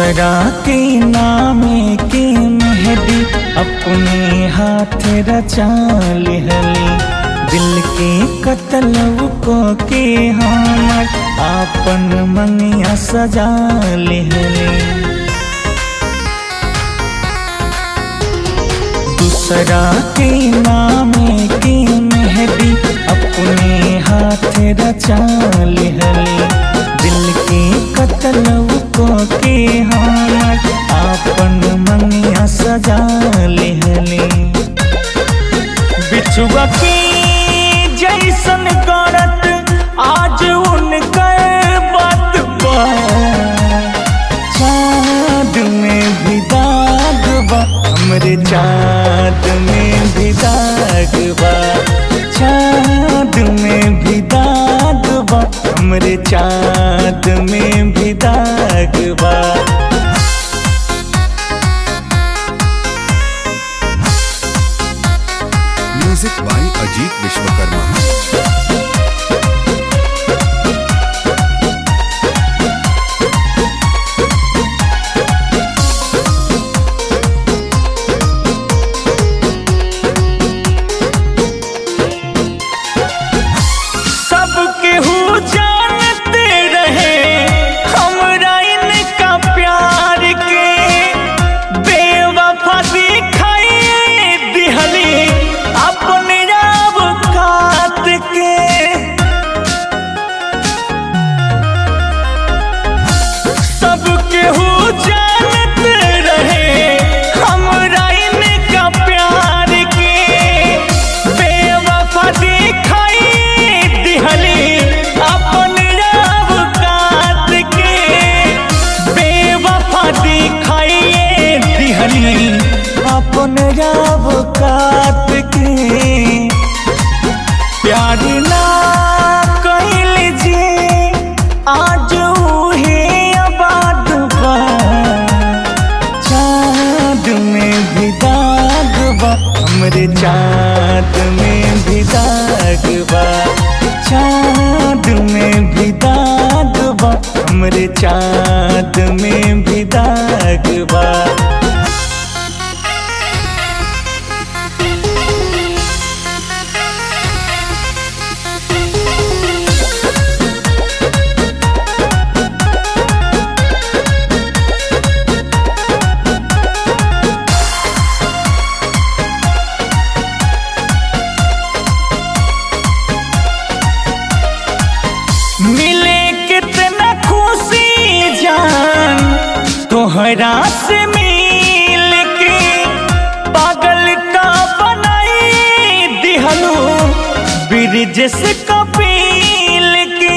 दूसरा के नामे के मेहदी अपने हाथ रचा लिहली दिल के कतलव को के हमर आपन मंगिया सजा लिहली दूसरा के नामे के मेहदी अपने हाथ रचा लिहली दिल के कतलव को के हमर आपन मंगिया सजा लिहली बिछुआ की जैसन करत आज उनकर बात बा चाँद में भी दाग बा हमरे चाँद में भी दाग बा चाँद में भी दाग बा हमरे चाँद में भी दाग बा म्यूजिक बाय अजीत विश्वकर्मा सबके हु जानते रहे हमरा इनका प्यार के बेवफा दिखाई दिहली अपने आप कात के सबके हु जानते रहे हमरा इनका प्यार के बेवफा दिखाई दिहली अपन रब कात के बेवफा दिखाई दिहली अपन रब कात के प्यार ना कैल जे आज उहे आबाद बा चाँद में भी दाग बा हमरे चाँद में भी दाग बा चाँद में भी दाग बा हमरे चाँद में भी दाग बा मिले कितना खुशी जान तोहरा से मिल के पागल का बनाई दिहलो ब्रिज से कपिल के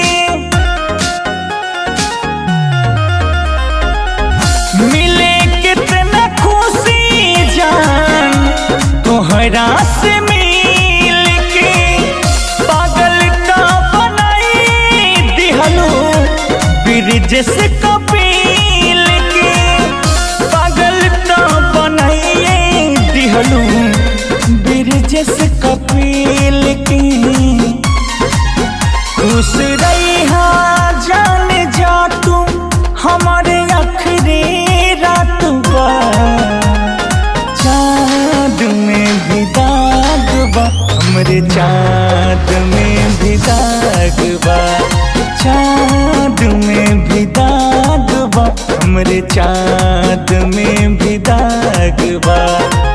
मिले कितना खुशी जान तोहरा से मिल के पागल का बनाई दिहलो ब्रिज से कपिल के पागल का बनाइए दिहलो ब्रिज से कपिल के खुश रहा जान जा तू हमारे आखिरी रात बा चाँद में भी दाग बा हमरे चाँद में भी दाग बा चाँद में भी दाग बा हमरे चाँद में भी दाग बा